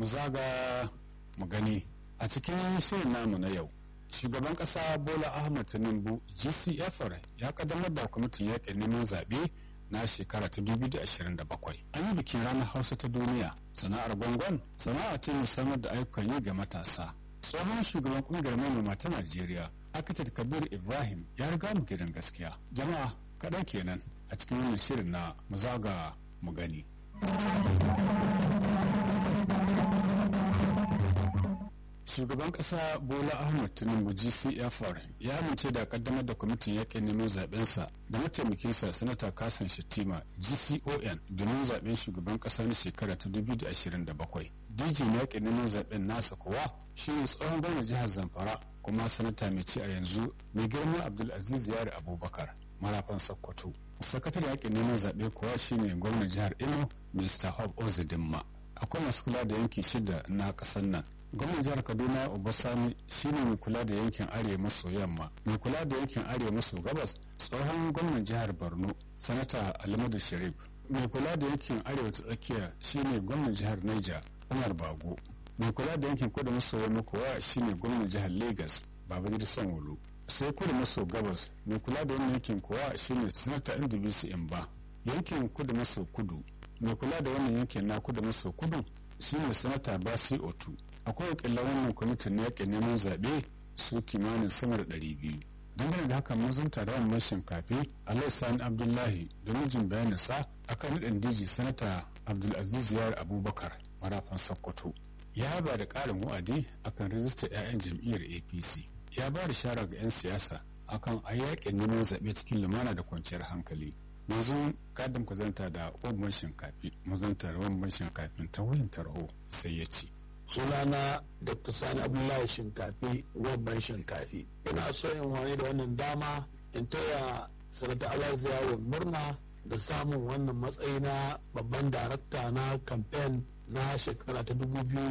mu zaga mu gani a cikin shirin namu na yau shugaban kasa bola ahmad tinubu gcfr ya kaddamar da kwamitin yakin neman zaɓe na shekara ta 2027 an yi bikin ranar hausa ta duniya sana'ar gwangon sana'a ce musamman da ayyukan yi ga matasa tsohon shugaban kungiyar manoma ta najeriya akitat kabir ibrahim ya riga mu gidan gaskiya jama'a kaɗan kenan a cikin wannan shirin na mu zaga mu gani shugaban kasa bola ahmed tinubu gcfr ya amince da kaddamar da kwamitin yakin neman zabensa da mataimakinsa sanata kasan shattima gcon domin zaben shugaban kasa na shekara ta 2027 dj na yakin neman zaben nasa kuwa shine tsohon gwamnan jihar zamfara kuma sanata mai ci a yanzu mai girma abdulaziz yari abubakar marafan sokoto sakataren yakin neman zaɓe kuwa shine gwamnan jihar imo mr hob ozidimma akwai masu kula da yanki shida na ƙasar nan gwamnan jihar kaduna obasani shine mai kula da yankin arewa maso yamma mai kula da yankin arewa maso gabas tsohon gwamnan jihar borno sanata alimadu sharif mai kula da yankin arewa ta tsakiya shine gwamnan jihar niger umar bago mai kula da yankin kudu maso yamma kuwa shine gwamnan jihar lagos babangida sanwo sai kudu maso gabas mai kula da wannan yankin kuwa shine sanata ndbc imba yankin kudu maso kudu mai kula da wannan yankin na kudu maso kudu shine sanata basi otu akwai wakilan wannan kwamitin na yakin neman zaɓe su kimanin sama da ɗari biyu dangane da haka mun zanta da wannan shinkafi alai sani abdullahi da mijin bayanin sa akan naɗin diji sanata abdulaziz yar abubakar marafan sokoto ya ba da ƙarin wa'adi akan rijistar 'ya'yan jam'iyyar apc ya ba da shara ga 'yan siyasa akan a yakin neman zaɓe cikin lumana da kwanciyar hankali yanzu kadin ku zanta da wabban shinkafi mu zanta da wabban shinkafin ta wuyin tarho sai ya ce sunana dr sani abdullahi shinkafi wabban shinkafi ina so in wani da wannan dama in taya sanata alhaji yawon murna da samun wannan matsayi na babban darakta na kamfen na shekara ta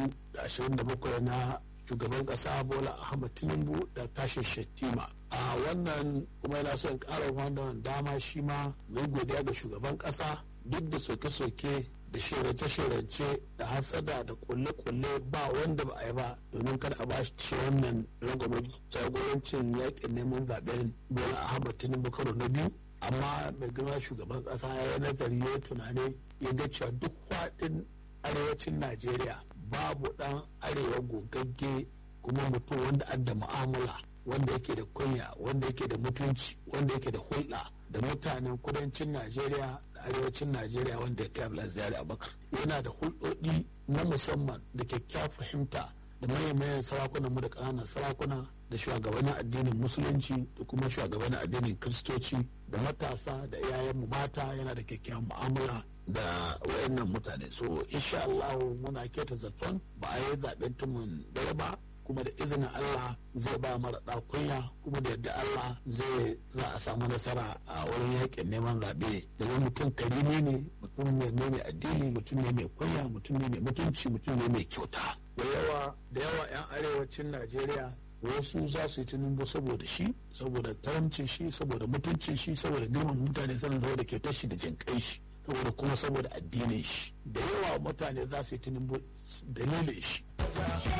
2027 na shugaban kasa bola ahmad tinubu da tashin shettima a wannan kuma yana son ƙara wannan dama shi ma mai godiya ga shugaban kasa duk da soke-soke da shirance-shirance da hasada da kulle-kulle ba wanda ba a yi ba domin kada a bashi ci wannan rangwamar jagorancin yakin neman zaben bola ahmad tinubu karo na biyu amma mai girma shugaban kasa ya yi nazari ya tunani ya ga cewa duk faɗin arewacin najeriya babu ɗan arewa gogagge kuma mutum wanda an da mu'amala wanda yake da kunya wanda yake da mutunci wanda yake da hulɗa da mutanen kudancin najeriya da arewacin najeriya wanda ya kai abdulaziz abakar yana da hulɗoɗi na musamman da kyakkyawar fahimta da mayan sarakunan mu da ƙananan sarakuna da shugabannin addinin musulunci da kuma shugabannin addinin kiristoci da matasa da iyayenmu mata yana da kyakkyawan mu'amala da wayannan mutane so insha Allah muna keta zaton ba a yi zaben tumun dare ba kuma da izinin Allah zai ba mara kunya kuma da yadda Allah zai za a samu nasara a wurin yakin neman zaɓe domin mutum karimi ne mutum ne mai addini mutum ne mai kunya mutum ne mai mutunci mutum ne mai kyauta da yawa da yawa 'yan arewacin Najeriya wasu za su yi tunubu saboda shi saboda taramcin shi saboda mutuncin shi saboda girman mutane sanin saboda kyautar shi da jinkai shi saboda kuma saboda addinin shi da yawa mutane za su yi tunubu dalilin shi